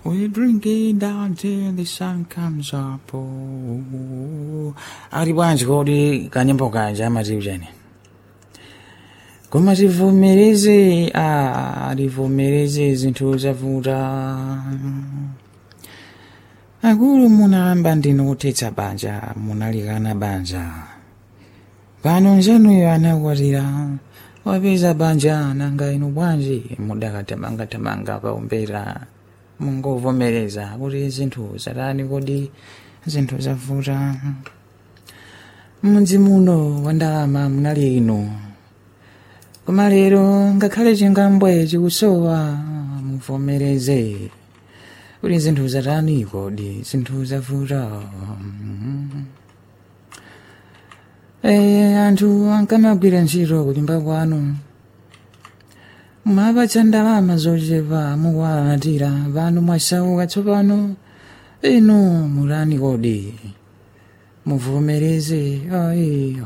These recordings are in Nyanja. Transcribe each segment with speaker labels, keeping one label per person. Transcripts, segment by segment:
Speaker 1: We drink it down till the sun comes up. Oh. Ali bwanji kodi kanyimbo kanja amatiwu chani koma tivomereze ah, tivomereze zinthu zavuta akulu munayamba ndinu kuthetsa banja munalikana banja pano njanuyo anakwatira wapeza banja nanga inu bwanji mudakatamanga-tamanga paumbera mungovomereza kuti zinthu zatani kodi zinthu zavuta mudzi muno wa ndalama munali inu koma lero ngakhale chingambwe chikusowa muvomereze kuti zinthu zatani kodi zinthu zavuta Eh, anthu ankamagwira ntchito kunyumba kwanu mwapatsa ndalama zochepa mukuwalatira pano mwasauka tsopano inu mulani kodi muvomereze aiyo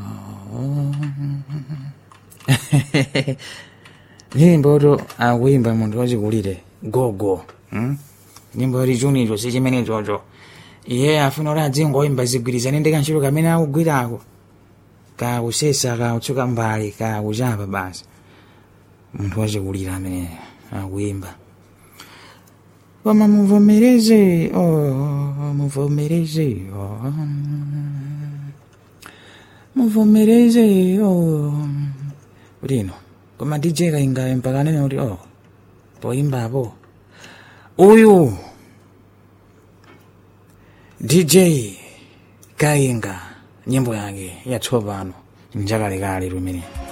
Speaker 1: nyimbo to akuimba munthu wachikulire gogo hmm? nyimbo lichunicho si chimene chocho iye afuna kuti adzingoimba zigwirizane ndi kantchito kamene akugwirako kakusesa kautsuka mbali kakuchapa basi munthu wachikulira amene akuimba koma muvomereze oh, muvomereze oh. muvomereze oh. kuti koma dj kaingayo mpaka nene kuti oh poimbapo uyu dj kainga nyimbo yake yatsopano njakalekale lumene